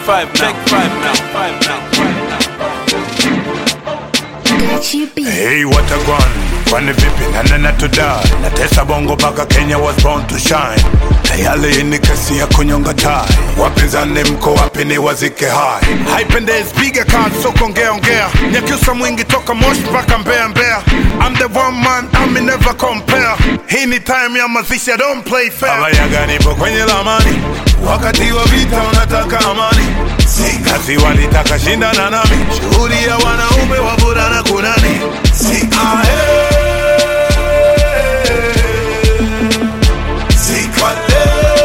five now. Take five now. Five now. Five now. Gachi B. Hey, what a gwan kwani vipi nanena tudai natesa bongo mpaka kenya was born to shine tayari hii ni kesi ya kunyonga tai wapinzani mko wapi ni wazike hai haipendezi piga kati so kuongea ongea nyakiusa mwingi toka moshi mpaka mbea mbea I'm the one man I'm never compare hii ni time ya mazishi I don't play fair abayaga nipo kwenye lamani wakati wa vita unataka amani si kazi walitaka shindana nami shughuli ya wanaume wavulana kunani si ahe si kale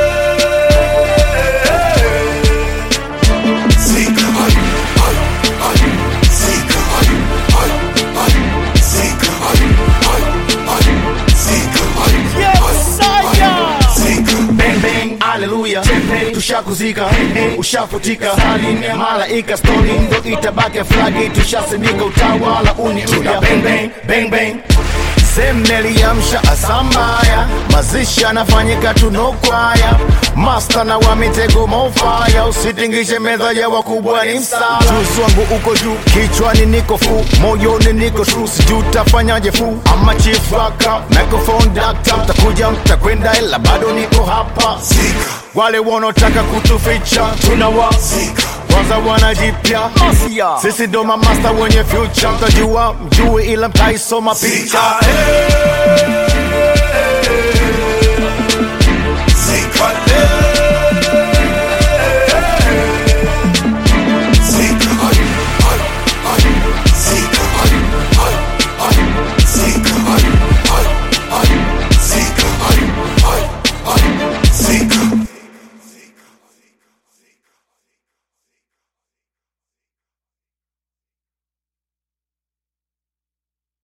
si ka- ay, ay, ay, si ka- ay, ay, ay, si ka- ay, ay, ay, si ka- ay, ay, ay, si ka- bang bang haleluya tushakuzika ushafutika salini ya malaika stori ndo itabaki flagi tushasimika utawala uniuya bang bang bang bang semneliamsha asambaya mazishi anafanyika tunokwaya masta na wa mitego mofaya usitingishe meza ya wakubwa ni msala juzi wangu uko juu kichwani niko fu moyoni niko tru sijuu tafanyaje fu ama chief waka microphone dakta mtakuja mtakwenda ila bado niko hapa wale wanaotaka kutuficha tunawa kwanza wanajipya sisi ndo mamasta wenye future mtajua mjue ila mtaisoma picha Ahe.